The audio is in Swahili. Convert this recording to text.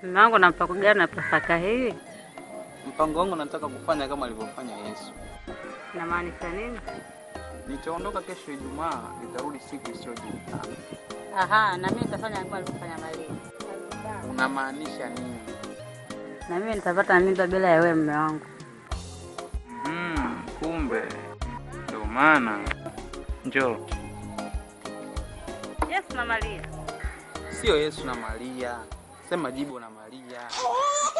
Mume wangu na mpango gani na Pasaka hii? Mpango wangu nataka kufanya kama alivyofanya Yesu. Inamaanisha nini? Nitaondoka kesho Ijumaa, nitarudi siku isiyojulikana. Aha, na mimi nitafanya kama alivyofanya Maria. Unamaanisha nini? Na mimi nitapata mimba bila ya wewe mume wangu. Mm, kumbe ndio maana. Njoo. Yes, na Maria. Sio Yesu na Maria, sema jibu na Maria.